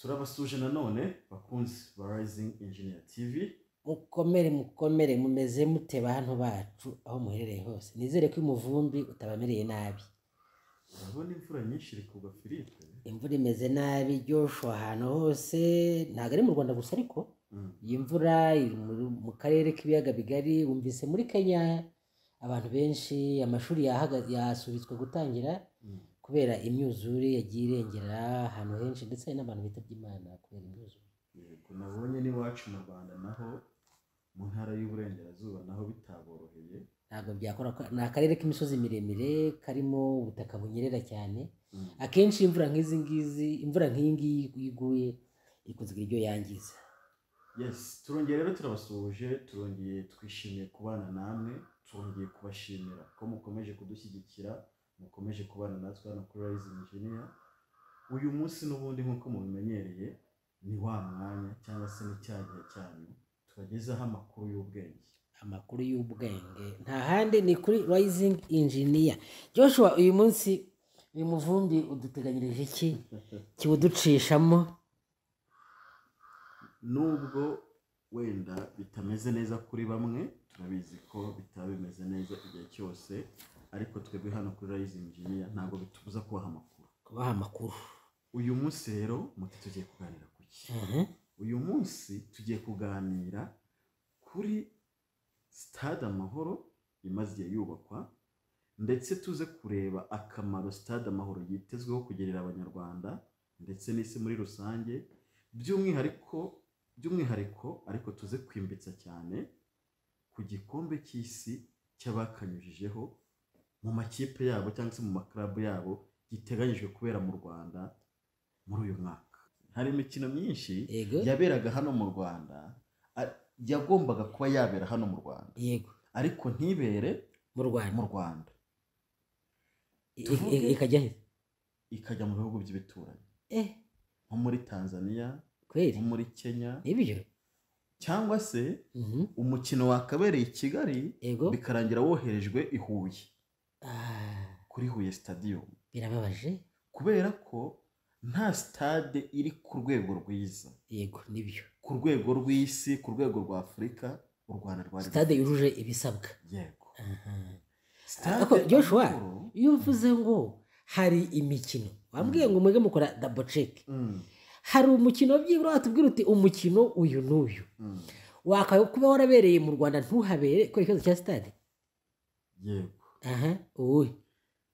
turabasuje nanone bakunzi ba Rising Engineer TV mukomere mukomere mumeze mute bantu bacu aho muherereye hose nizere ko umuvumbi utabamereye nabi urabona imvura nyinshi iri kugwa Philippe imvura imeze nabi iryoshye ahantu hose ntabwo ari mu rwanda gusa ariko Mm. iyi mvura iri mu- mu karere k'ibiyaga bigari wumvise muri kenya abantu benshi amashuri yahaga- yasubitswe gutangira Mm. kubera imyuzure yagiye irengera ahantu henshi ndetse hari n'abantu bitabye imana kubera imyuzure yego nabonye n'iwacu mu Rwanda naho mu ntara y'uburengerazuba naho bitaboroheye ntabwo byakora ko- ni akarere k'imisozi miremire karimo ubutaka bunyerera cyane Mm. akenshi imvura nk'izi ngizi imvura nk'iyi ngiyi iyo iguye ikunze kugira ibyo yangiza yes turongeye rero turabasuhuje turongeye twishimiye kubana namwe turongeye kubashimira ko mukomeje kudushyigikira mukomeje kubana natwe hano kuri Rising Engineer uyu munsi n'ubundi nk'uko mubimenyereye ni wa mwanya cyangwa se ni cya gihe cyanyu tubagezaho amakuru y'ubwenge amakuru y'ubwenge nta handi ni kuri rising engineer joshua uyu munsi uyu muvumbi uduteganyirije iki kiwuducishamo nubwo wenda bitameze neza kuri bamwe turabizi ko bitaba bimeze neza igihe cyose ariko twebwe hano kuri Rising Engineer ntabwo bitubuza kubaha amakuru kubaha amakuru uyu munsi rero muti tugiye kuganira ku ki Mhm. uyu munsi tugiye kuganira kuri sitade amahoro imaze igihe yubakwa ndetse tuze kureba akamaro sitade amahoro yitezweho kugerera abanyarwanda ndetse n'isi muri rusange by'umwihariko by'umwihariko ariko tuze kwimbitsa cyane ku gikombe cy'isi cy'abakanyujijeho mu makipe yabo cyangwa se mu makarabu yabo giteganyijwe kubera mu rwanda muri uyu mwaka hari imikino myinshi yego yaberaga hano mu rwanda a- yagombaga kuba yabera hano mu rwanda yego ariko ntibere mu rwanda mu rwanda I- tuvuge- i- ikajya he ikajya mu bihugu by'ibituranyi eh nko muri tanzania kweri nko muri kenya nibyo cyangwa se Mhm. umukino wakabereye i kigali yego bikarangira woherejwe i huye Ah, kuri huye stadium birababaje kubera ko nta stade iri ku rwego rwiza yego nibyo ku rwego rw'isi ku rwego rwa afurika u rwanda rwari sitade yujuje ibisabwa yego Aha. Stade Ariko Joshua, Amahoro- iyo mvuze ngo hari imikino wambwiye ngo mwege mukora dabo ceki Mm, hari umukino byibura watubwira uti umukino uyu n'uyu mm. wakaba kuba warabereye mu rwanda ntuhabere kubera ikibazo cya sitade yego aha uwuhe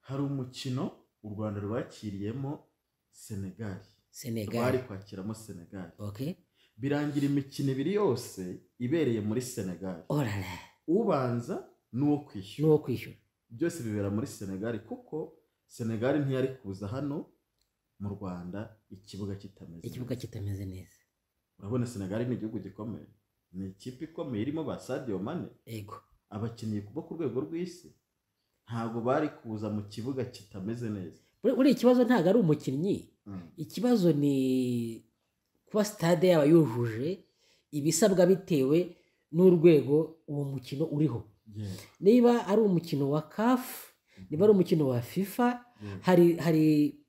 hari umukino u rwanda rwakiriyemo senegali rwari senegali kwakiramo senegali ok birangira imikino ibiri yose ibereye muri senegali orara ubanza n'uwo kwishyura n'uwo kwishyura byose bibera muri senegali kuko senegali ntiyari kuza hano mu rwanda ikibuga kitameze ikibuga kitameze neza neza. urabona senegali ni igihugu gikomeye ni ikipe ikomeye irimo ba sadio mane yego abakinnyi bo ku rwego rw'isi ntabwo bari kuza mu kibuga kitameze neza Bur- buriya ikibazo ntabwo ari umukinnyi Mm. ikibazo ni kuba sitade yaba yujuje ibisabwa bitewe n'urwego uwo mukino uriho Yego. niba ari umukino wa kafu niba ari umukino wa fifa hari hari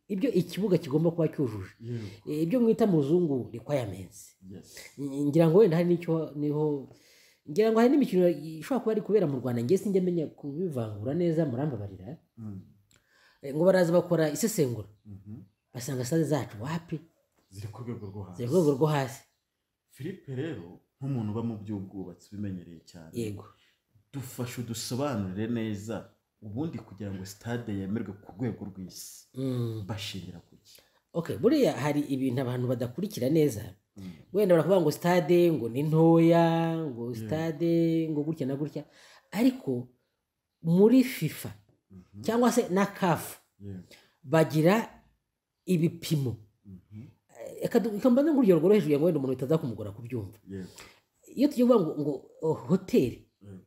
ibyo ikibuga kigomba kuba cyujuje Yego. E, ibyo mwita mu zungu requirements Yes. N- ngira ngo wenda hari n'icyo niho ngira ngo hari n'imikino ishobora kuba ari kubera mu rwanda ngewe sinjya menya kubivangura neza murambabarira Mm. E, ngo baraza bakora isesengura Mhm. basanga sitade zacu wapi ziri ku rwego rwo hasi ziri ku rwego rwo hasi filipe rero nk'umuntu uba mu by'ubwubatsi ubimenyereye cyane yego dufashe udusobanurire neza ubundi kugira ngo sitade yemerwe ku rwego rw'isi Mm. bashingira ku ki okay buriya hari ibintu abantu badakurikira neza Mm. wenda barakuvuga ngo sitade ngo ni ntoya ngo sitade ngo gutya na gutya ariko muri fifa Mhm. cyangwa se na kafu Yego. bagira ibipimo Mhm. Eh, reka du- reka mbanze nk'urugero rworoheje kugira ngo wenda umuntu bitaza kumugora kubyumva Yego. iyo tugiye kuvuga ngo, ngo oh, hoteli Yego.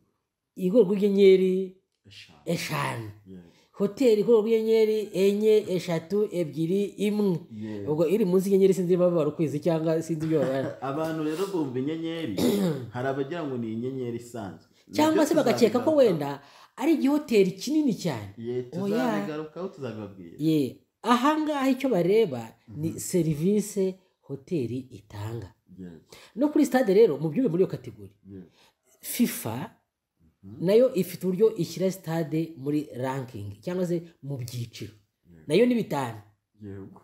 igorwa rw'inyenyeri Eshanu. eshanu Yego. hoteli igorwa rw'inyenyeri enye eshatu ebyiri imwe Yego. ubwo iri munsi y'inyenyeri sinzi niba babara ukwezi cyangwa sinzi ibyo babara abantu rero bumva inyenyeri hari abagira ngo ni inyenyeri isanzwe cyangwa Nabyo se bagakeka ko tuzabigarukaho. wenda ari igihoteli kinini cyane Ye, Oya. tuzabigarukaho tuzabibabwira ye ahangaha icyo bareba ni serivisi hoteli itanga yego no kuri sitade rero mu byumba muri iyo kategori yego fifa nayo ifite uburyo ishyira sitade muri rankingi cyangwa se mu byiciro yego nayo ni bitanu yego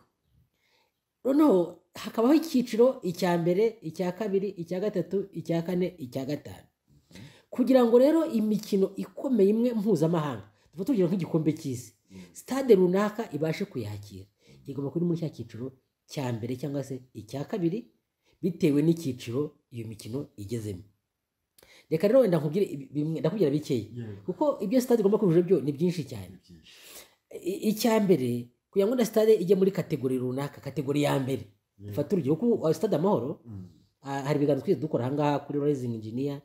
noneho hakabaho icyiciro icya mbere icya kabiri icya gatatu icya kane icya gatanu kugira ngo rero imikino ikomeye imwe mpuzamahanga tuba tugira nk'igikombe cy'isi sitade runaka ibashe kuyakira igomba kuba iri muri cya cyiciro cya mbere cyangwa se icya kabiri bitewe n'icyiciro iyo mikino igezemo reka rero wenda nkubwire ibi- bimwe ndakubwira bikeya yego kuko ibyo sitade igomba kujuja byo ni byinshi cyane ni byinshi I- icya mbere kugira ngo na sitade ijye muri kategori runaka kategori ya mbere yego fata urugero kuko uh, stade amahoro Mm. ah, hari ibiganiro twese dukora ahangaha kuri rising engineer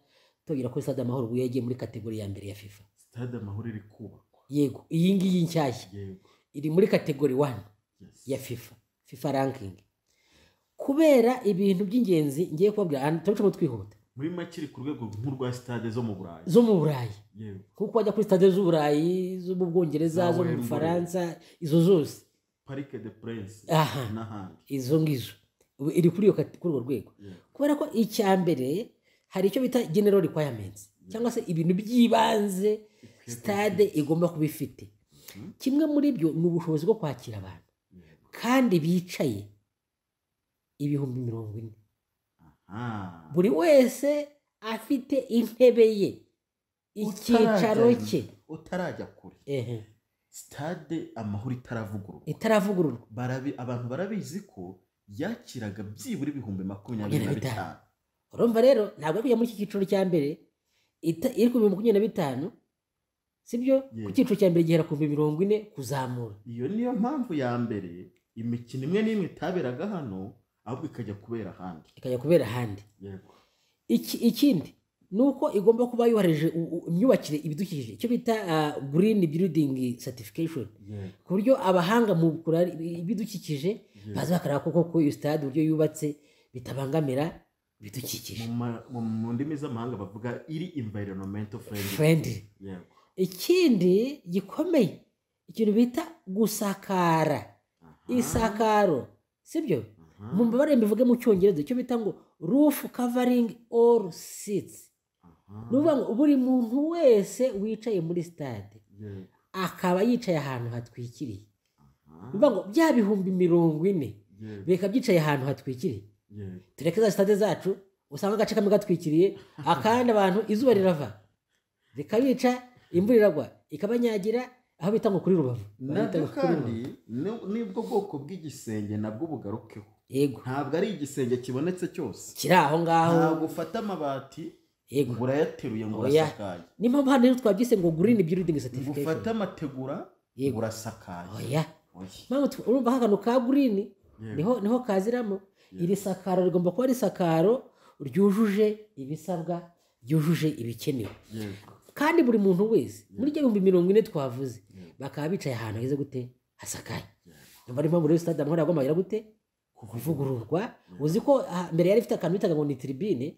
tugira kuri stade amahoro ubwo yagiye muri kategori ya mbere ya fifa sitade amahoro iri kubakwa yego iyi ngiyi nshyashya yego iri muri kategori wani yes ya fifa fifa ranking kubera ibintu by'ingenzi ngiye kubabwira hano turacamo twihuta muri make iri ku rwego nk'urwa sitade zo mu burayi zo mu burayi yego kuko wajya kuri stade z'uburayi zo mu bwongereza Nawe zo mu mbere. bufaransa izo zose parike de purense aha n'ahandi izo ngizo ubu iri kuri iyo kate- kuri urwo rwego yego kubera ko icya mbere hari icyo bita general requirements cyangwa se ibintu by'ibanze sitade igomba kuba ifite Mhm. kimwe muri byo ni ubushobozi bwo kwakira abantu yego kandi bicaye ibihumbi mirongo ine aha buri wese afite intebe ye icyicaro Utarajya- cye utarajya kure ehe sitade amahoro itaravugururwa itaravugururwa Barabi- abantu barabizi ko yakiraga byibura ibihumbi makumyabiri na Makumyabiri na bitanu. bitanu urumva rero ntabwo ari kujya muri iki cyiciro cya mbere ita- iri ku bihumbi makumyabiri na bitanu sibyo ku Yego. cyiciro cya mbere gihera ku bihumbi mirongo ine kuzamura iyo niyo mpamvu ya mbere imikino imwe n'imwe itaberaga hano ahubwo ikajya kubera ahandi ikajya kubera ahandi yego Iki- ikindi ni uko igomba kuba yoroheje u- u- imyubakire ibidukikije icyo bita ah, green building certification yego ku buryo abahanga mu kurara ibidukikije Yego. baza bakareba koko ko iyo sitade uburyo yubatse bitabangamira ibidukikije Mu ma- mu mu ndimi z'amahanga bavuga iri environmental friendly friendly yego ikindi gikomeye ikintu bita gusakara Aha, isakaro sibyo aha, mu mbabare mbivuge mu cyongereza icyo bita ngo roof covering all seats aha, ni ukuvuga ngo buri muntu wese wicaye muri sitade yego, akaba yicaye ahantu hatwikiriye aha, ni ukuvuga ngo bya bihumbi mirongo ine yego, bika byicaye ahantu hatwikiriye yego. tureke za sitade zacu usanga agace kamwe gatwikiriye akandi abantu izuba rirava rikabica imvura iragwa ikabanyagira aho bita ngo kuri rubavu Bahita nabyo ngo kuri kandi Rubavu. ni- nibwo bwoko bw'igisenge nabwo bugarukeho yego ntabwo ari igisenge kibonetse cyose kiri aho ngaho ntabwo ufata amabati yego ngo urayateruye ngo Oya. urasakaye niyo mpamvu hano rero twabyise ngo gurini building ngo ufate certification amategura Yego. urasakaye oya Oya. mpamvu tw- urumva hano ka gurini Yego. niho niho kaziramo iri sakaro rigomba kuba ari sakaro ryujuje ibisabwa ryujuje ibikenewe Yego. kandi buri muntu wese muri ibyo bihumbi mirongo ine twavuze Yego. bakaba bicaye ahantu heza gute hasakaye Yego. niba ari mpamvu rero sitade amahoro yagomba kugira gute kuvugururwa uzi ko ah, mbere yari ifite akantu bitaga ngo ni tiribine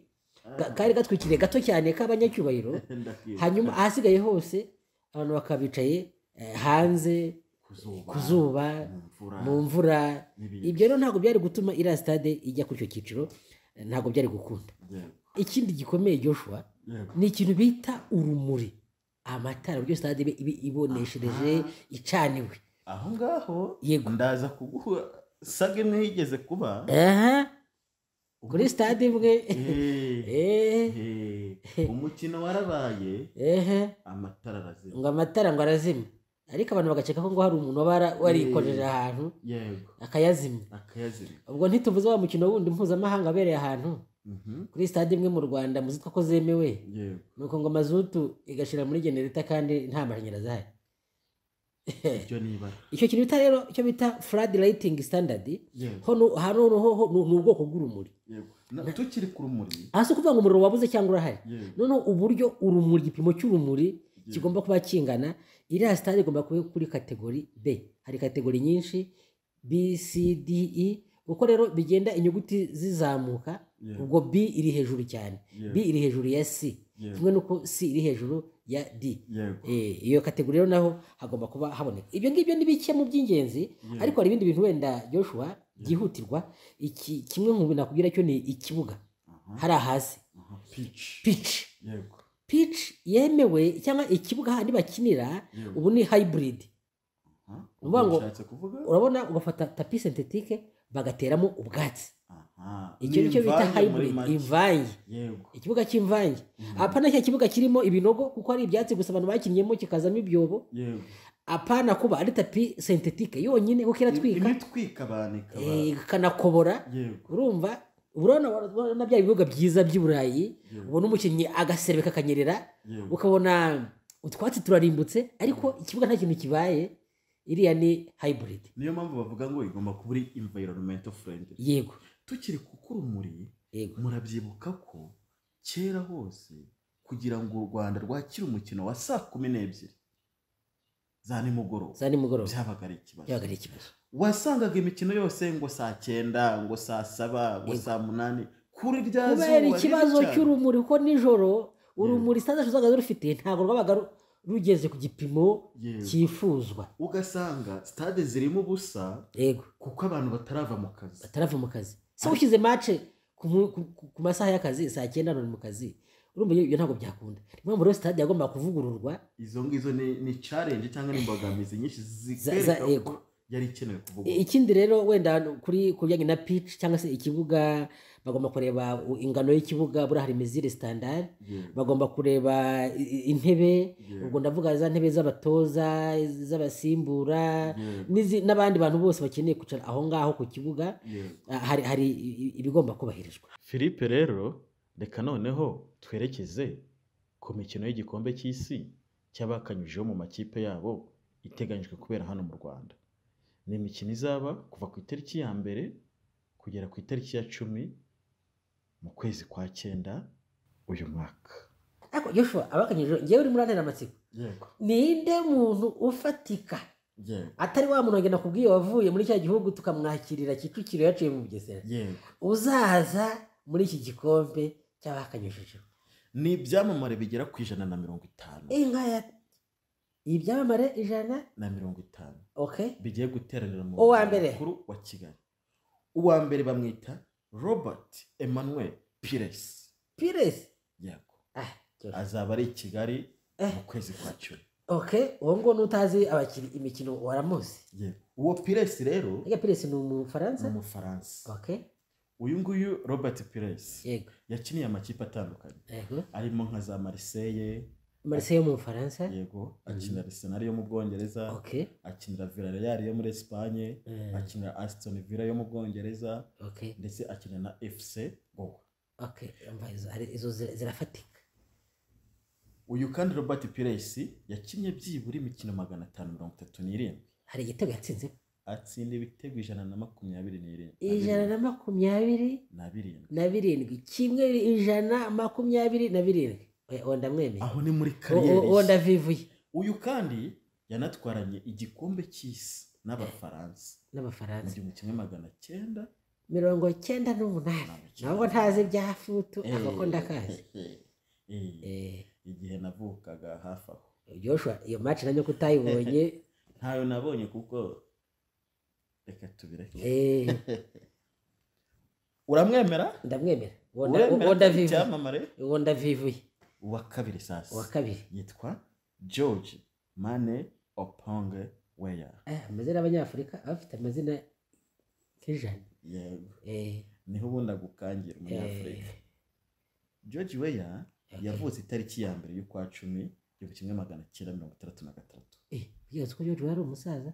ka- kari gatwikiriye gato cyane k'abanyacyubahiro Ndakizi. hanyuma ahasigaye hose abantu bakaba bicaye eh, hanze Ku zuba, ku zuba mu mvura, mu mvura n'ibindi. ibyo rero ntabwo byari gutuma iriya sitade ijya kuri icyo cyiciro ntabwo byari gukunda Yego. ikindi gikomeye Joshua Yego. ni ikintu bita urumuri amatara buryo sitade ibe ibe iboneshereje icaniwe aho ngaho Yego. ndaza kuguha saga imwe yigeze kuba aha kuri sitade imwe Eh, eh, eh, umukino warabaye ehe amatara arazima ngo amatara ngo arazima ariko abantu bagakeka ko ngo hari umuntu waba ara- warikojeje ahantu yego akayazimya akayazima ubwo ntituvuze wa mukino wundi mpuzamahanga wabereye ahantu Mhm. kuri sitade imwe mu rwanda muzitwa ko zemewe yego nuko ngo mazutu igashira muri genereta kandi nta mashanyarazi ahari ibyo nibara icyo kintu bita rero icyo bita flood lighting standard yego ho nu- hano noneho ni ni ubwoko bw'urumuri yego Na- tukiri ku rumuri aha si ukuvuga ngo umuriro wabuze cyangwa urahari yego noneho uburyo urumuri igipimo cy'urumuri Yeah. kigomba kuba kingana iriya sitade igomba kuba kuri kategori b hari kategori nyinshi b c d e uko rero bigenda inyuguti zizamuka Yeah. ubwo b iri hejuru cyane Yeah. b iri hejuru ya c Yeah. kimwe n'uko c iri hejuru ya d yego Eh, iyo kategori rero naho hagomba kuba haboneka ibyo ngibyo ni bike mu by'ingenzi Yeah. ariko hari ibindi bintu wenda joshua byihutirwa iki kimwe mu bintu nakubwira cyo ni ikibuga aha hari ahasi aha pici pici yego pici yemewe cyangwa ikibuga handi bakinira yego ubu ni hayiburidi aha uvuga ngo- ushatse kuvuga urabona ugafata tapi sentetike bagateramo ubwatsi aha icyo Ni ni cyo bita imvange muri hayiburidi make. imvange yego ikibuga cy'imvange Mhm. apana cya kibuga kirimo ibinogo kuko hari ibyatsi gusa abantu bakinnyemo kikazamo ibyobo yego apana kuba ari tapi sentetike yonyine kuko iratwika imitwika abantu ikaba eh, ikanakobora yego urumva urabona urabona bya bibuga byiza by'i burayi yego ubona umukinnyi agaserebeka akanyerera yego ukabona utwatsi turarimbutse ariko ikibuga nta kintu kibaye iriya ni hayiburidi niyo mpamvu bavuga ngo igomba kuba iri environmental friendly yego tukiri kuko urumuri yego murabyibuka ko kera hose kugira ngo u rwanda rwakire umukino wa saa kumi n'ebyiri za nimugoroba za nimugoroba byabaga ari ikibazo byabaga ari ikibazo wasangaga imikino yose ngo saa cyenda ngo saa saba ngo Yego. saa munani kuri rya zuba kubera riri ikibazo cyane. cy'urumuri cy'urumuri kuko nijoro urumuri sitade zabaga rufite ntabwo rwabaga ru- rugeze ku gipimo Yego. cyifuzwa ugasanga stade zirimo ubusa yego kuko abantu batarava mu kazi batarava mu kazi se ushyize mace ku mu- ku- ku- ku masaha y'akazi saa cyenda none mu kazi urumva ibyo ntabwo byakunda niyo mpamvu rero sitade yagombaga kuvugururwa izo ngizo ni ni challenge cyangwa ni imbogamizi nyinshi Za- zikwereka za- ko yego. yari ikenewe kuvuga ikindi rero wenda kuri ku bijyanye na pici cyangwa se ikibuga bagomba kureba u- ingano y'ikibuga buriya hari mezire sitandari Yego. bagomba kureba i- i- intebe Yego. ubwo ndavuga za ntebe z'abatoza iz'abasimbura Yego. n'izi- n'abandi bantu bose bakeneye kwicara aho ngaho ku kibuga Yego. Ah, hari hari i- i- ibigomba kubahirizwa Philippe rero reka noneho twerekeze ku mikino y'igikombe cy'isi cy'abakanyujijeho mu makipe yabo iteganyijwe kubera hano mu Rwanda. Ni imikino izaba kuva ku itariki ya mbere kugera ku itariki ya cumi mu kwezi kwa cyenda uyu mwaka. ariko Joshua abakanyije ngewe urimo urantera amatsiko Yego, ninde muntu ufatika yego, atari wa muntu wagenda kubwiye wavuye muri cya gihugu tukamwakirira kicukiro yaciye mu bugesera yego. uzaza muri iki gikombe cy'abakanyujijeho Ni ibyamamare bigera ku ijana na mirongo itanu inka ya ibyamamare ijana na mirongo itanu ok bigiye guteranira mu Uwa murwa mbere. mukuru wa Kigali. Uwa mbere bamwita Robert Emmanuel Pires. piresi Yego. ah cyose. azaba ari i kigali Eh. mu kwezi kwa cumi ok uwo nguwo n'utazi abakiri imikino waramuzi Yego. uwo piresi rero ega piresi ni ni umufaransa umufaransa ok uyu nguyu robert piresi yego yakiniye amakipe atandukanye yego arimo nka za mariseye marise yo mu bufaransa yego akinira arisenal yo mu bwongereza ok akinira villarreal yo muri esipanye Mm. akinira aston villa yo mu bwongereza ok ndetse akinira na fc gowa ok Umva izo- hari- izo zira- zirafatika uyu kandi robert piresi yakinnye byibura imikino magana atanu mirongo itatu n'irindwi hari igitego yatsinze atsinda ibitego ijana na makumyabiri ijana n'irindwi na makumyabiri na birindwi na birindwi kimwe ijana makumyabiri na birindwi Oya, uwo ndamwemeye aho ni muri kariyeri uwo ye. ndavivuye uyu kandi yanatwaranye igikombe cy'isi n'abafaransa mu n'abafaransa gihumbi kimwe magana cyenda mirongo cyenda n'umunani ntabwo ntazi ibya futu Eh, ahubwo ndakazi eh, eh, Eh, igihe navukaga hafi aho Joshua iyo match nanjye ko utayibonye ntayo nabonye kuko reka tubireke eh, uramwemera ndamwemera uwo nda- uremera uwo ko ari ndavivuye icyamamare uwo ndavivuye uwa kabiri uwa sasa kabiri yitwa george mane oponge weya Eh, amazina y'abanyafurika aba afite amazina nk'ijana yego Eh, niho ubundi agukangira umunyafurika eh, george weya Ok. yavutse itariki ya mbere y'ukwa cumi igihumbi kimwe magana cyenda mirongo itandatu na gatatu eh, yose ko Joshua ari umusaza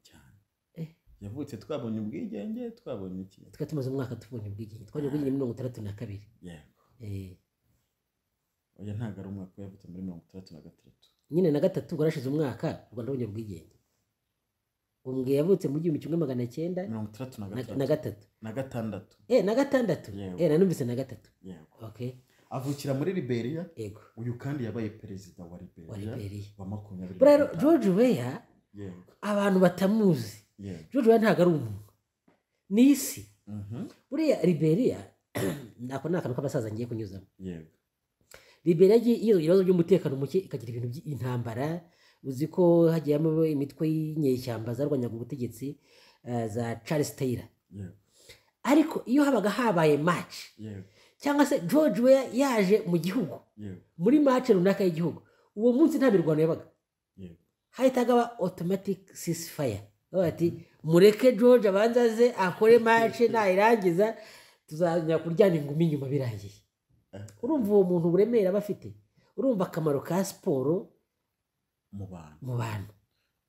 cyane Eh. yavutse twabonye ubwigenge twabonye iki twari tumaze umwaka tubonye ubwigenge twabonye ubwigenge mirongo itandatu na kabiri yego Eh, oya ntabwo ari umwaka we yavutse muri mirongo itandatu na gatatu nyine na gatatu rwarashize umwaka u rwanda rubonye ubwigenge umbwe yavutse mu gihumbi kimwe magana cyenda mirongo itandatu na na- na gatatu gatatu na gatandatu eh na gatandatu Yego. eh nanumvise na gatatu yego okay avukira muri liberia yego uyu kandi yabaye perezida wa wa liberia liberia wa makumyabiri rero na gatanu george weya yego abantu batamuzi yego george weya ntabwo ari umuntu ni isi Mhm. buriya liberia nako ni akantu k'abasaza ngiye kunyuzamo yego liberia yagiye yibaza ibibazo by'umutekano muke ikagira ibintu by'intambara uzi ko hagiyemo imitwe y'inyeshyamba zarwanyaga ubutegetsi eh, za charles taylor yego ariko iyo habaga habaye maci yego cyangwa se george weya yaje mu gihugu yego muri maci runaka y'igihugu uwo munsi nta mirwano yabaga yego hahitaga haba otomatike sisifaya bavuga bati mureke george abanza aze akore maci nayirangiza tuzajya kuryana ingumi nyuma birangiye urumva uwo muntu uburemere aba afite urumva akamaro ka siporo mu bantu mu bantu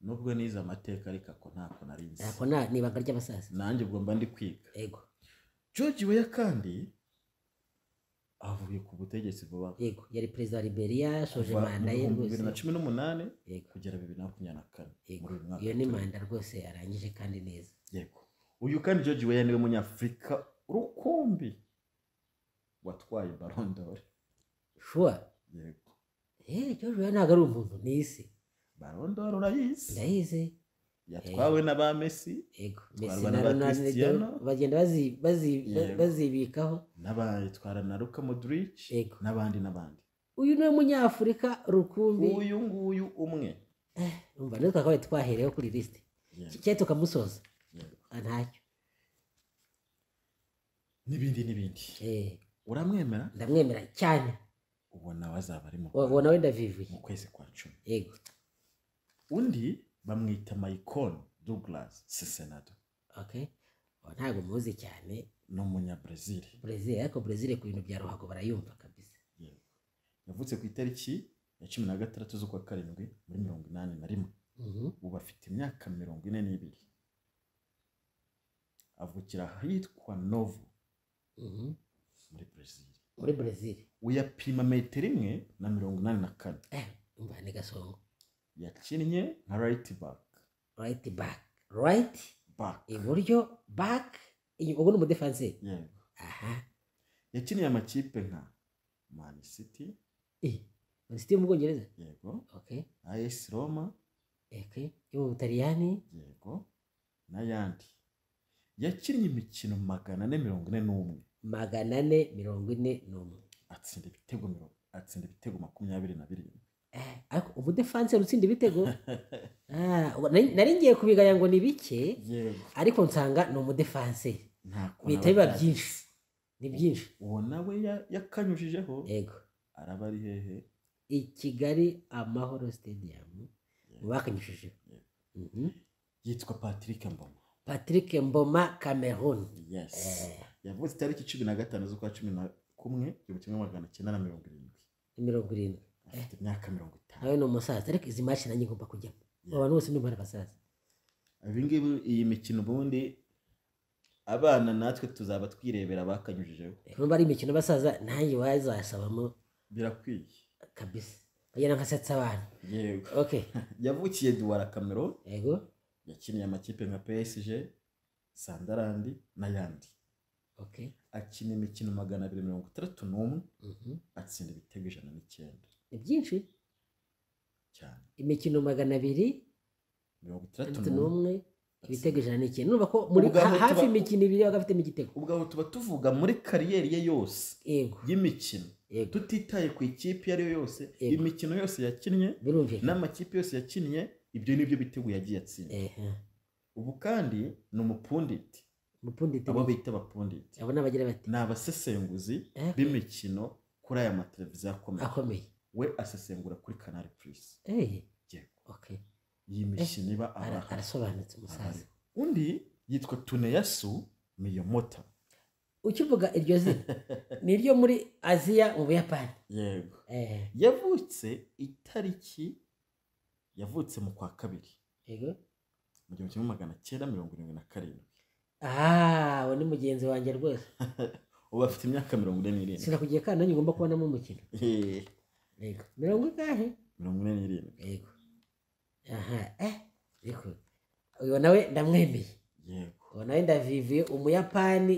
nubwo nize amateka ariko ako ntako nari nzi ntabwo nta- ni ibanga ry'abasaza nanjye ubwo mba ndi kwiga yego george weya kandi avuye ku butegetsi vuba yego yari perezida wa liberia yasoje kuva mu manda ye bihumbi rwose bibiri na cumi n'umunani yego kugera bibiri na makumyabiri na kane yego muri uyu mwaka iyo ni turimo. manda rwose arangije kandi neza yego uyu kandi george weya niwe munyafurika rukumbi watwaye barondore shuwa yego eee george weya ntabwo ari umuntu ni isi barondore urayizi ndayizi yatwawe na ba messi yego Batwarwa Messi na na ba ronaldo Cristiano. bagenda bazi- bazi- ba- Yego. bazibikaho n'abayitwara na luka modric Yego. n'abandi n'abandi uyu ni umunyafurika rukumbi uyu nguyu umwe Eh, umva natwe twakabaye twahereyeho kuri lisite Yego, cyari tukamusoza yego. Ah, ntacyo n'ibindi n'ibindi Eh, uramwemera ndamwemera cyane ubona wazaba ari mu Wa- Rwanda nawe ndavivuye mu kwezi kwa cumi yego undi bamwita mayikoni douglas sesenado okay Wa, ntabwo muzi cyane ni umunyabrazil brezil ariko brezil ku bintu bya ruhago barayumva kabisa yavutse ku itariki ya cumi na gatandatu z'ukwa karindwi muri mirongo inani na rimwe Mhm. ubu afite imyaka mirongo ine n'ibiri avukira ahitwa novo Mhm. muri brazil muri brezil uyapima metero imwe na mirongo inani na kane Eh, umva ni gasongo yakinnye nka right back right back right back iburyo back inyuma ubwo ni umudefanseri yego aha yakiniye amakipe nka man city eh minisitiri yo mu bwongereza yego okay as roma eke yo mu butaliyani yego n'ayandi yakinnye imikino magana ane mirongo ine n'umwe magana ane mirongo ine n'umwe atsinda ibitego mirongo atsinda ibitego makumyabiri na birindwi Eh, ariko umudefanseri utsinda ibitego Ah, ubwo nari- nari ngiye kubigaya ngo ni bike yego ariko nsanga ni umudefanseri ntako bihita biba byinshi ni byinshi uwo nawe ya- yakanyujijeho yego araba ari hehe i kigali amahoro stadium mu bakanyujijeho Yego. Mhm. yitwa patrick mboma patrick mboma cameroon yes Eh. yavutse itariki cumi na gatanu z'ukwa cumi na kumwe igihumbi kimwe magana cyenda na mirongo irindwi ni mirongo irindwi afite imyaka mirongo itanu nawe ni umusaza ariko izi maci nanjye ngomba kujyamo aba bantu bose ndumva ari abasaza ibingibi iyi mikino ubundi abana natwe tuzaba twirebera bakanyujijeho niba ari imikino y'abasaza nanjye wazasabamo birakwiye kabisa bagenda nkasetsa abantu yego ok yavukiye duwara kamero yego yakiniye amakipe nka psg sandarandi n'ayandi ok akina imikino magana abiri mirongo itandatu n'umwe Mhm. atsinda ibitego ijana n'icyenda ni byinshi cyane imikino magana abiri mirongo itandatu itandatu n'umwe n'umwe ibitego ijana n'ikintu urumva ko muri Ubwo aho ha- hafi tuba- imikino ibiri baba bafitemo igitego ubwo aho tuba tuvuga muri kariyeri ye yose yego y'imikino yego tutitaye ku ikipe iyo ari yo yose Yego. imikino yose yakinnye birumvikana n'amakipe yose yakinnye ibyo nibyo bitego yagiye atsinda ehe ubu kandi ni umupunditi mupunditi abo bita abapunditi abo n'abagira bati ni abasesenguzi Eh, b'imikino kuri aya mateleviziyo akomeye akomeye we asesengura kuri kanari purisi Eh, Yego. okay iyi mikino iba Ara- abaha arasobanutse umusaza Ahari. undi yitwa tuneyasu miyomota ukivuga iryo zina ni iryo muri aziya mu buyapani yego Eh, yavutse itariki yavutse mu kwa kabiri yego mu gihumbi kimwe magana cyenda mirongo irindwi na karindwi ah uwo ni mugenzi wanjye rwose ubu afite imyaka mirongo ine n'irindwi sinakugiye kandi nanjye ngomba kubonamo umukino Eh, yego mirongo ingahe mirongo ine n'irindwi yego aha eh yego uyu nawe ndamwemeye yego ubu nawe ndavivuye umuyapani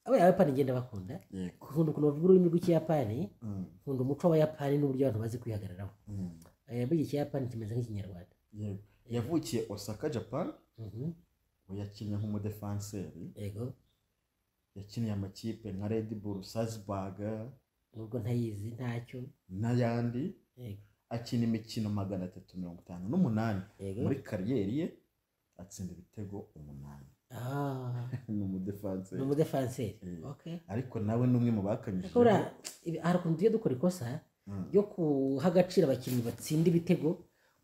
abo abayapani ngenda bakunda yego nkunda ukuntu bavuga ururimi rw'ikiyapani Mm, nkunda umuco w'abayapani n'uburyo abantu bazi kwihagararaho mm, Eh, burya ikiyapani kimeze nk'ikinyarwanda yego yavukiye osaka japan Mhm, we yakinnye nk'umudefanseri yego yakiniye amakipe nka red bull salzburg nubwo ntayizi ntacyo n'ayandi yego akina imikino magana atatu mirongo itanu n'umunani yego muri kariyeri ye atsinda ibitego umunani Ah, ni umudefanse ni umudefanseri Eh. okay ariko nawe ni umwe mu bakanyije Ashobora, ibi- hari ukuntu tugiye dukora ikosa yo guha agaciro abakinnyi batsinda ibitego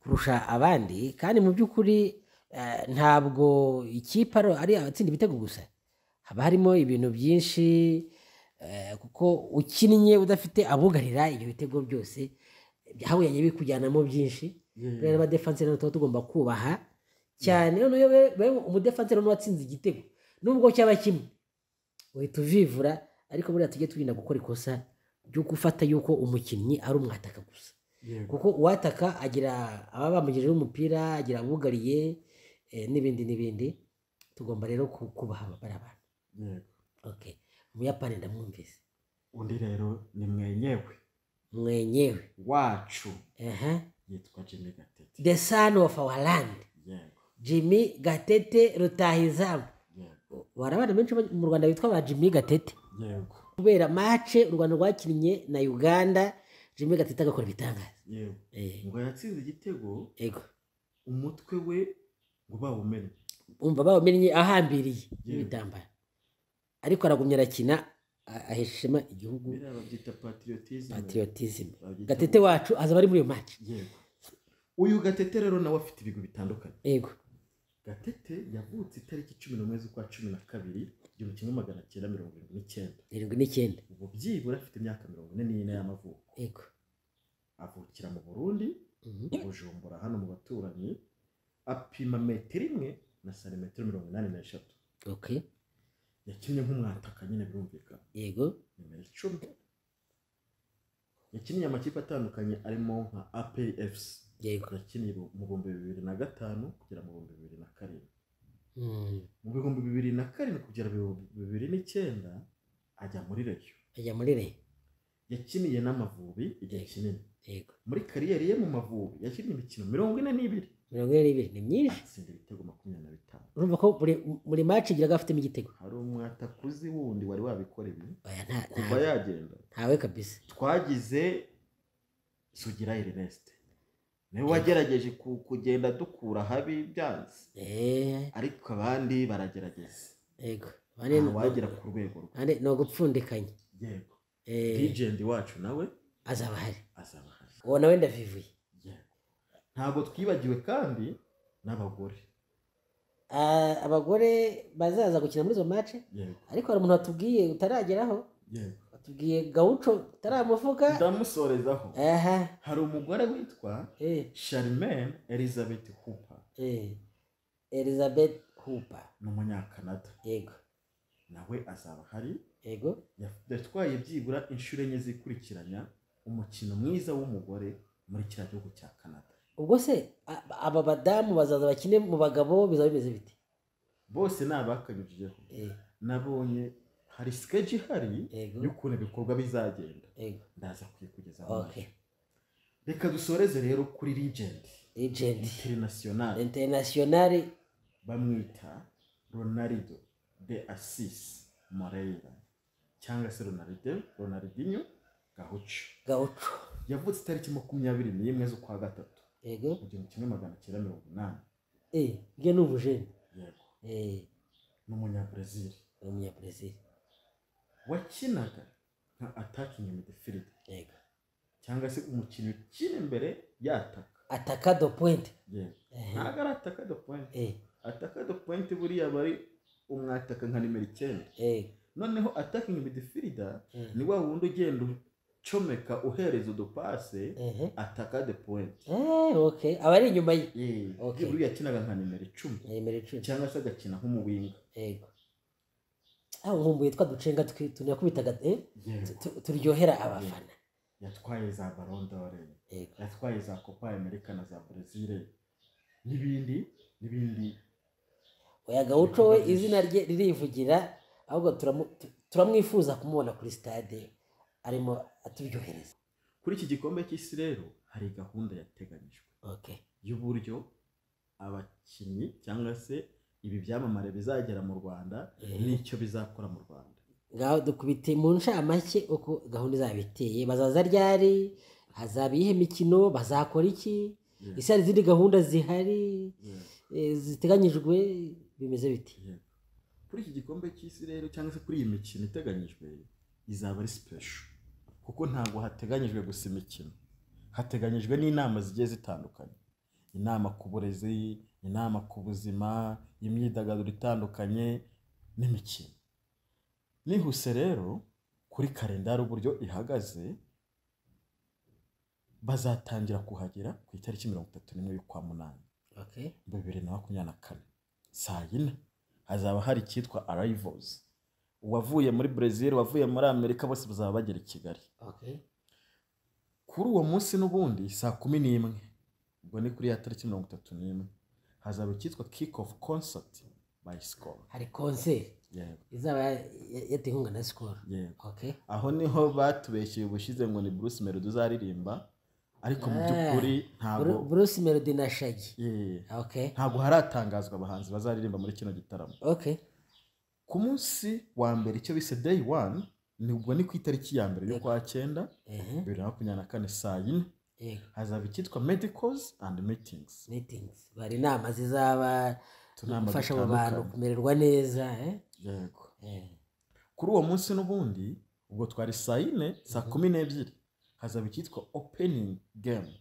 kurusha abandi kandi mu by'ukuri eh, ntabwo ikipe ari- ari abatsinda ibitego gusa haba harimo ibintu byinshi eh, kuko ukinnye udafite abugarira ibyo bitego byose hahuye bikujyanamo byinshi rero abadefansi rero tuba tugomba kubaha cyane noneho we- we umudefansi rero n'uwatsinze igitego nubwo cyaba kimwe uhita uvivura ariko buriya tujye twirinda gukora ikosa ryo gufata yuko umukinnyi ari umwataka gusa kuko uwataka agira ababa bamugejejeho umupira agira abugariye eh, n'ibindi n'ibindi tugomba rero ku- kubaha bari abantu okay umuyapani ndamwumvise undi rero ni mwenyewe mwenyewe wacu aha yitwa jimmy gatete the son of our land yego jimmy gatete rutahizamu yego hari abana benshi ba- mu rwanda bitwa ba jimmy gatete yego kubera mace u rwanda rwakinnye na uganda jimmy gatete agakora ibitangaza yego Eh, ngo yatsinze igitego ego umutwe we ngo bawumenye umva bawumennye ahambiriye Yewe. n'ibitambaro ariko aragumya arakina a- ahesha ishema igihugu biriya babyita patriotism patriotisme Babyita- gatete wacu azaba ari muri iyo mace yego uyu gatete rero nawe afite ibigwi bitandukanye yego gatete yavutse itariki cumi n'umwe z'ukwa cumi na kabiri igihumbi kimwe magana cyenda mirongo irindwi n'icyenda irindwi n'icyenda ubu byibura afite imyaka mirongo ine n'ine y'amavuko yego avukira mu burundi Mhm. mu bujumbura hano mu baturanyi apima metero imwe na santimetero mirongo inani n'eshatu okay yakinnye nk'umwataka nyine birumvikana yego nimero icumi yakiniye amakipe atandukanye arimo nka apfc yego yakiniye mu bihumbi bibiri na gatanu kugera mu bihumbi bibiri na karindwi Mm, mu bihumbi bibiri na karindwi kugera mu bihumbi bibiri n'icyenda ajya muri reyo ajya muri re yakiniye n'amavubi igihe kinini yego muri kariyeri ye mu mavubi yakinnye imikino mirongo ine n'ibiri mirongo ine n'ibiri ni myinshi atsinda ibitego makumyabiri na bitanu urumva ko buri- buri mace igira gafitemo igitego hari umwatakuzi wundi wari wabikora ibi oya nta- nta- kuva yagenda ntawe kabisa twagize sugira irineste niwe wagerageje ku- kugenda dukura habi byanze Eh, ariko abandi baragerageza yego Bane nta ni- wagera ku rwego rwe bane ni ugupfundikanya yego Eh, ligendi wacu nawe azaba ahari azaba ahari uwo nawe ndavivuye yego ntabwo twibagiwe kandi n'abagore Ah, abagore bazaza gukina muri izo mace yego ariko hari umuntu watubwiye utarageraho yego watubwiye gawuco utaramuvuga ndamusorezaho aha hari umugore witwa eh, charmaine elizabeth hooper eh, elizabeth hupa ni umunyakanada yego nawe azaba ahari yego yatwaye byibura inshuro enye zikurikiranya umukino mwiza w'umugore muri kiriya gihugu cya canada ubwo se a- aba badamu bazaza bakine mu bagabo bizaba bimeze bite bose ni abakanyujijeho Eh, nabonye hari sikeji ihari yego y'ukuntu ibikorwa bizagenda yego ndaza kuyikugezaho okay reka dusoreze rero kuri legend legend international internationale bamwita ronaldo de assis moreira cyangwa se ronaldo ronaldinho gahucu gawuco yavutse itariki makumyabiri n'imwe z'ukwa gatatu yego mu gihumbi kimwe magana cyenda mirongo inani eh, bwe ni ubujeni yego eh, ni umunyabrazil ni umunyabrezil wakinaga nka attacking midfield yego cyangwa se umukinnyi ukina imbere yataka ataka do pointe yego Eh, ntabwo ari ataka de point eh, ataka de point buriya aba ari umwataka nka nimero icyenda eh, noneho attacking midfield eh. ni wa wundi ugenda ucomeka uhereza udupase Ehe. ataka de point Eh, okay aba ari inyuma ye Okay. buriya yakinaga nka nimero icumi nimero icumi cyangwa se agakina nk'umuwinga yego aho nkumbuye twa ducenga twi- tunakubitaga eh, tu- yego tu- turyohera abafana yatwaye za barondore yego yatwaye za copa america na za brezil n'ibindi n'ibindi oya gawuco we izina rye ririvugira ahubwo turamu- tu- turamwifuza kumubona kuri stade arimo aturyohereza kuri iki gikombe cy'isi rero hari gahunda yateganyijwe okay y'uburyo abakinnyi cyangwa se ibi byamamare bizagera mu rwanda Eh. n'icyo bizakora mu rwanda ngaho dukubite mu nshamake uko gahunda izaba iteye bazaza ryari hazaba iyihe mikino bazakora iki Yego, ese hari izindi gahunda zihari yego, eh, ziteganyijwe bimeze biti yego. kuri iki gikombe cy'isi rero cyangwa se kuri iyi mikino iteganyijwe izaba ari sipesho kuko ntabwo hateganyijwe gusa imikino hateganyijwe n'inama zigiye zitandukanye inama ku burezi inama ku buzima imyidagaduro itandukanye n'imikino nihuse rero kuri kalendari uburyo ihagaze bazatangira kuhagera ku itariki mirongo itatu n'imwe y'ukwa munani Okay. bibiri na makumyabiri na kane saa yine hazaba hari icyitwa arayivozi uwavuye muri brezil uwavuye muri amerika bose bazaba bagera i kigali Okay. kuri uwo munsi n'ubundi saa kumi n'imwe ubwo ni kuri ya tariki mirongo itatu n'imwe hazaba icyitwa kick off concert by score Hari konse yego izaba yateye inkunga na sikoro. yego Okay. aho niho batubeshyeye ubushize ngo ni bruce melody uzaririmba ariko mu Ah, by'ukuri ntabwo Bru- Bruce Melody na Shaggy. Yeah. Okay. ntabwo haratangazwa abahanzi bazaririmba muri kino gitaramo Okay. ku munsi wa mbere icyo bise day one ni ubwo ni ku itariki ya mbere y'ukwa cyenda Eh. bibiri na makumyabiri na kane saa yine Yego. hazaba icyitwa medicals and meetings Meetings. Bari inama zizaba Utunama gufasha abo dutandukanye. bantu kumererwa neza, eh? yego Eh. kuri uwo munsi n'ubundi ubwo twari saa yine saa kumi n'ebyiri hazaba icyitwa opening game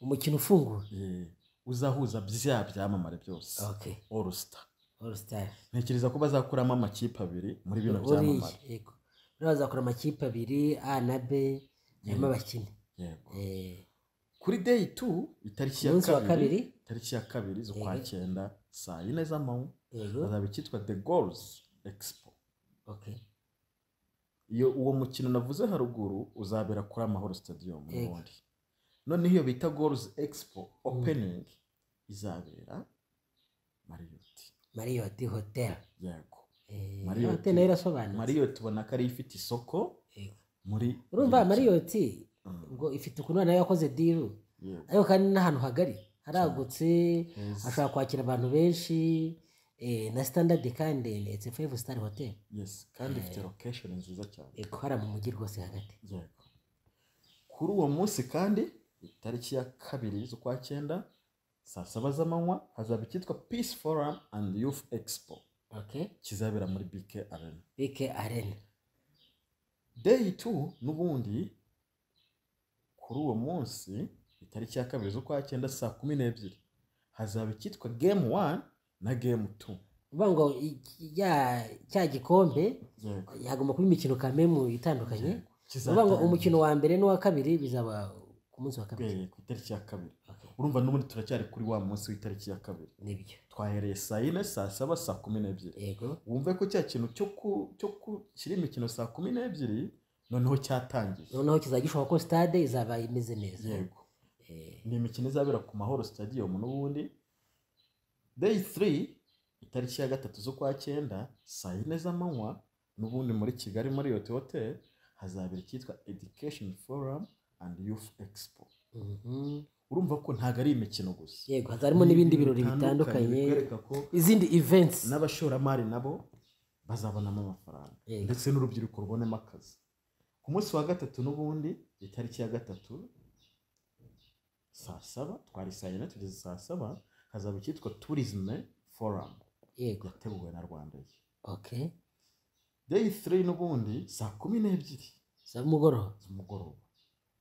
Umukino ufungura. Eh, uzahuza bya byamamare byose Okay. all star All Star. ntekereza ko bazakuramo amakipe abiri muri bino Buriya, byamamare yego. Buriya bazakora amakipe abiri A na B harimo abakinnyi. yego Eh. kuri day two itariki ya Umunsi wa kabiri kabiri. itariki ya kabiri z'ukwa Yego. cyenda saa yine z'amanywa Yego. hazaba icyitwa the goals expo Okay. iyo uwo mukino navuze haruguru uzabera kuri amahoro stadium Yego. n'ubundi noneho iyo bita goals expo opening izabera mariyoti Marriott Hotel. yego Eh, Marriott. Hotel nayo irasobanutse. mariyoti ubona ko ariyo ifite isoko Yego. muri urumva iyi mikino. mariyoti Mm, ubwo ifite ukuntu nayo yakoze diru yego. ariko kandi n'ahantu hagari haragutse Yes. hashobora kwakira abantu benshi eh, na sitandadi kandi ni etse fayive sitari hoteli yes kandi ifite location nziza cyane guhara mu mujyi rwose hagati Yego. kuri uwo munsi kandi itariki ya kabiri z'ukwa cyenda saa saba z'amanywa hazaba icyitwa peace forum and youth expo okay kizabera muri bk arena bike arena day two n'ubundi kuri uwo munsi itariki ya kabiri z'ukwa cyenda saa kumi n'ebyiri hazaba icyitwa game one na game two uvuga ngo iki- ya- cya gikombe Yego. hagomba kuba imikino kamemu itandukanye uvuga ngo Kizatangira- umukino wa mbere n'uwa kabiri bizaba ku munsi wa kabiri Eh, ku itariki ya kabiri okay. urumva n'ubundi turacyari kuri wa munsi w'itariki ya kabiri nibyo twahereye saa yine saa saba saa kumi n'ebyiri yego wumve ko cya kintu cyo ku cyo ku kiri imikino saa kumi n'ebyiri noneho cyatangiye noneho kizajya gishobora ko stade izaba imeze neza yego Eh, ni imikino izabera ku mahoro stadium n'ubundi day three itariki ya gatatu z'ukwa cyenda saa yine z'amanywa n'ubundi muri kigali muri yote hotel hazabera icyitwa education forum and youth expo mhm. urumva ko ntabwo ari imikino gusa yego hazarimo n'ibindi birori bitandukanye bikwereka ko izindi events n'abashoramari nabo bazabonamo amafaranga Yego. ndetse n'urubyiruko rubonemo akazi ku munsi wa gatatu n'ubundi itariki ya gatatu saa saba twari saa yine tugeze saa saba hazaba icyitwa tourism forum yego yateguwe na rwanda okay day 3 n'ubundi saa kumi n'ebyiri za mugoroba z'umugoroba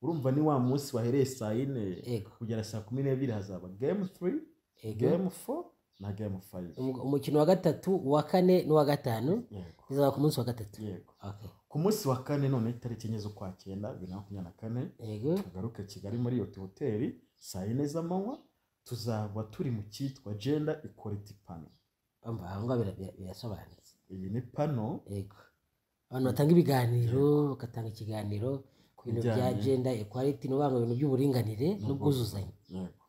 urumva ni wa munsi wahereye saa yine Yego. kugera saa kumi n'ebyiri hazaba game 3 yego game 4 na game 5 Umu- umukino wa gatatu uwa kane n'uwa gatanu yego bizaba ku munsi wa gatatu yego okay ku munsi wa kane none itariki enye z'ukwa cyenda bibiri na makumyabiri na kane yego tugaruke kigali muri iyo hoteli saa yine z'amanywa tuzaba turi mu cyitwa genda ikoriti pano umva aho ngaho bira- bira- birasobanutse iyi ni pano yego abantu batanga ibiganiro bagatanga ikiganiro ku bintu bya Bijyanye- gender equality ni ukuvuga ngo ibintu by'uburinganire n'ubwuzuzanye yego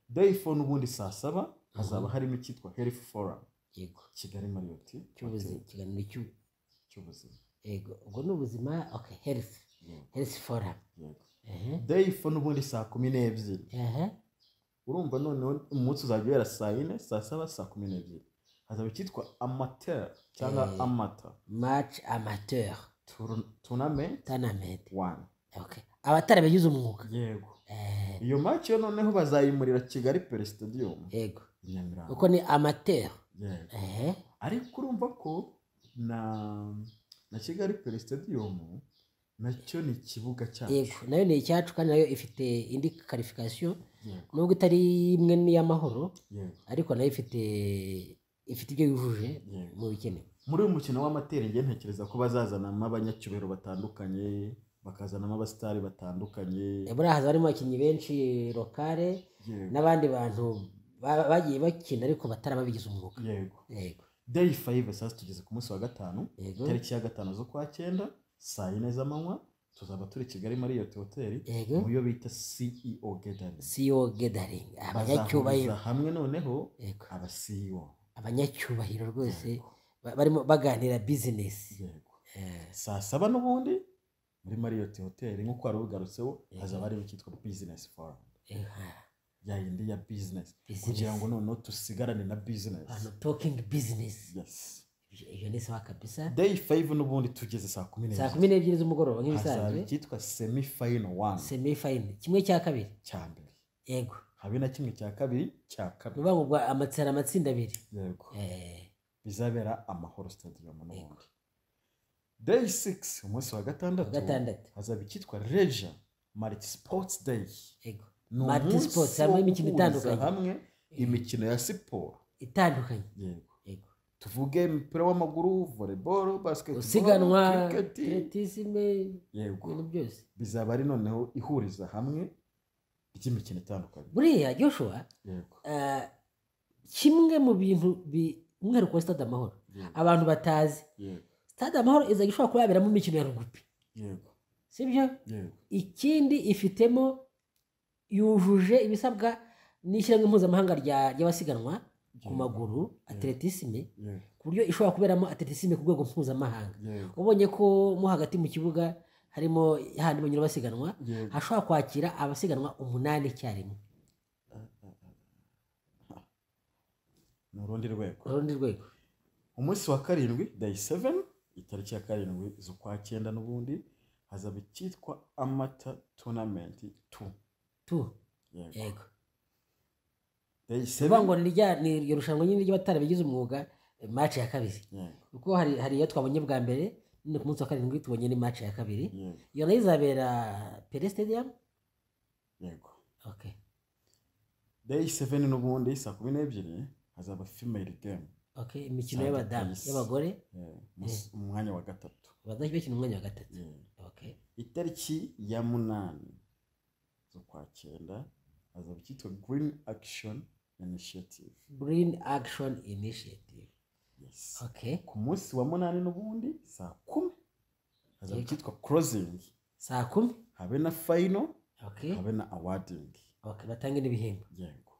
day four n'ubundi saa saba hazaba harimo icyitwa health forum yego kigali muri iyo hoteli cy'ubuzima ikiganiro cy'u cy'ubuzima yego ubwo ni ubuzima okay health Yego, health forum yego. ehe day four n'ubundi saa kumi n'ebyiri ehe urumva noneho umunsi uzajya ubera saa yine saa saba saa kumi n'ebyiri hazaba icyitwa amateur cyangwa Eh. amata match amateur Tourn- tournament tournament one okay abatarabigize umwuga yego Eh, iyo match yo noneho bazayimurira kigali per stadium yego i nyamirambo uko ni amateur yego ehe ariko urumva ko na na kigali pere sitadiyomu nacyo ni ikibuga yego cyacu nayo ni icyacu kandi nayo ifite indi karifikasiyo yego nubwo itari imwe n'iy'amahoro yego ariko nayo ifite ifite ibyo yujuje yego mu bikenewe muri uyu mukino w'amatera njye ntekereza ko bazazanamo abanyacyubahiro batandukanye bakazanamo abasitari batandukanye buriya haza harimo abakinnyi benshi lokale yego n'abandi bantu ba- bagiye bakina ariko batari ababigize umwuga yego yego deyi fayive sasa tugeze ku munsi wa gatanu yego tariki ya gatanu z'ukwa cyenda saa yine z'amanywa tuzaba turi kigali mariyoti hoteli yego mu yo bita ceo gedani siyo gedaringi abanyacyubahiro bazahuriza hamwe noneho yego aba ceo abanyacyubahiro rwose Yego, ba- barimo baganira bizinesi yego Eh, saa saba n'ubundi muri mariyoti hoteli nk'uko wari ubigarutseho Yego. hazaba harimo icyitwa bizinesi forumu eh, ha, ya yindi ya bizinesi business. kugira ngo noneho tusigarane na bizinesi Abantu talking business yes iyo ni sawa kabisa day five n'ubundi tugeze saa kumi saa n'ebyiri kumi n'ebyiri z'umugoroba hazaba nk'ibisanzwe icyitwa semi fayino wani semi fayine kimwe cya kabiri cya mbere yego habe na kimwe cya kabiri cya ni kabiri ukuvuga ngo gwa- amatsinda amatsinda abiri yego Eh, bizabera amahoro stadium Yego. n'ubundi day six umunsi wa wa gatandatu gatandatu hazaba icyitwa leja mariti sports day yego ni Marti umunsi Sports, wo harimo imikino guhuriza itandukanye. hamwe imikino ya siporo itandukanye yego yego tuvuge umupira w'amaguru volleyball basketball usiganwa cricket. atletisme yego ibintu byose bizaba ari noneho ihuriza hamwe ry'imikino itandukanye buriya joshua yego eh, kimwe mu bintu bi- umwihariko wa stade amahoro yego, abantu batazi yego stade amahoro izajya ishobora kuba yaberamo imikino ya rugubi yego sibyo yego ikindi ifitemo yujuje ibisabwa n'ishyirahamwe mpuzamahanga rya- ry'abasiganwa ku Yego, maguru atletisme yego, ku buryo ishobora kuberamo atletisme ku rwego mpuzamahanga yego, ubonye ko mo hagati mu kibuga harimo hahandi banyura basiganwa yego. hashobora kwakira abasiganwa umunani icyarimwe ni urundi rwego urundi rwego umunsi wa karindwi day 7 itariki ya karindwi z'ukwa cyenda n'ubundi hazaba icyitwa amata tournament 2 tu yego yego day bivuga ngo 7 ni rya- ni iryo rushanwa nyine ry'abatarabigize umwuga mace ya kabiri yego kuko hari hari iyo twabonye bwa mbere none ku munsi wa karindwi tubonye ni mace ya kabiri yego iyo nayo izabera pere stadium yego okay day 7 n'ubundi saa kumi n'ebyiri hazaba female game okay imikino Santa y'abadamu Cruz. y'abagore Yeah, umunsi- umwanya wa gatatu abadamu bakina umwanya wa gatatu Yeah. okay itariki ya munani z'ukwa cyenda hazaba icyitwa green action initiative green action initiative yes okay ku munsi wa munani n'ubundi saa kumi hazaba Yego. icyitwa closing saa kumi habe na final okay habe na awarding okay batange n'ibihembo yego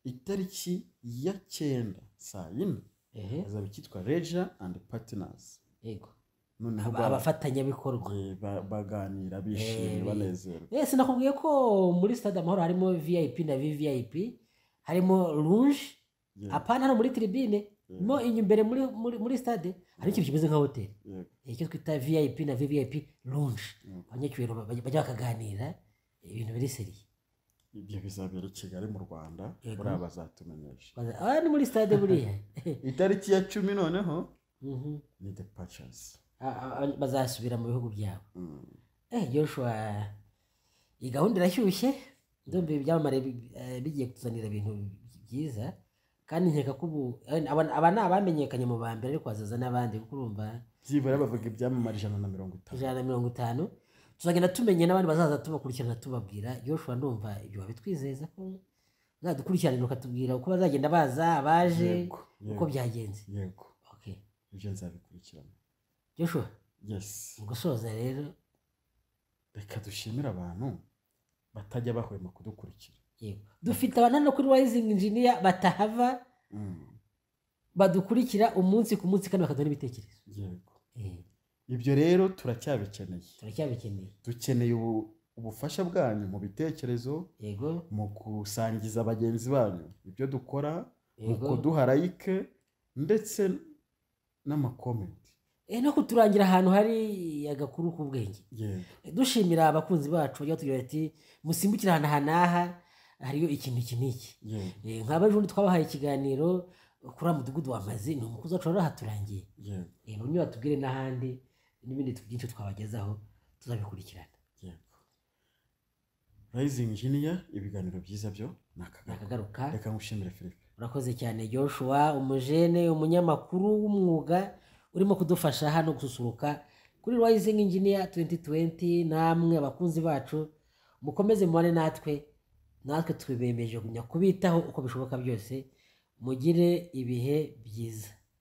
itariki ya cyenda saa yine ehe hazaba icyitwa leisure and partners yego noneho Aba- abafatanyabikorwa ba- ba- baganira Eh, bishimye banezerwa wese nakubwiye ko muri stade amahoro harimo vip na vvip harimo rouge Yeah, apana hano muri tribine yeah, mo inyuma imbere muri, muri, muri stade hari ikintu kimeze nka hoteli yego, icyo twita vip na vvip rouge yego. abanyacyubahiro ba- bajya bajya bakaganira ibintu biri seriye ibyo bizabera i kigali mu rwanda Yego. buriya bazatumenyesha Baza- ah ni muri stade buriya itariki ya cumi noneho Mhm. ni departures A- a- a- bazasubira mu bihugu byabo Mm, eh joshua iyi gahunda irashyushye ndumva ibi byamamare bi- eh, bigiye kutuzanira ibintu byiza kandi nkeka ko ubu eh, aba aba ni abamenyekanye mu ba mbere ariko hazaza n'abandi kuko urumva byibura bavuga ibyamamare ijana na mirongo itanu ijana na mirongo itanu tuzagenda tumenya n'abandi bazaza tubakurikirana tubabwira joshua ndumva ibyo babitwizeza ko uzadukurikiranira ukatubwira uko bazagenda baza abaje Yego, uko yego, byagenze yego okay ibyo nzabikurikirana joshua yes mu gusoza rero reka dushimire abantu batajya bahwema kudukurikira yego dufite abantu hano kuri rising engineer batahava Mm, badukurikira umunsi ku munsi kandi bakaduha n'ibitekerezo yego Eh, ibyo rero turacyabikeneye turacyabikeneye dukeneye ubu- ubufasha bwanyu mu bitekerezo yego mu gusangiza bagenzi banyu ibyo dukora mu yego kuduha like ndetse n'amakomenti Eh, no kuturangira ahantu hari agakuru k'ubwenge yego dushimira abakunzi bacu bajya batubwira bati musimbukire ahantu aha n'aha hariyo ikintu iki n'iki yego Eh, nk'aba ejo bundi twabahaye ikiganiro kuri wa mudugudu wamaze ni umukozi wacu rero haturangiye yego reba niba batubwire n'ahandi n'ibindi byinshi twabagezaho tuzabikurikirana yego rayizingi jiniya ibiganiro byiza byo ni akagaruka nakagaruka reka ngushimire philippe urakoze cyane joshua umujene umunyamakuru w'umwuga urimo kudufasha hano gususuruka kuri rising engineer 2020 namwe abakunzi bacu mukomeze mubane natwe natwe tubibemeje kujya kubitaho uko bishoboka byose mugire ibihe byiza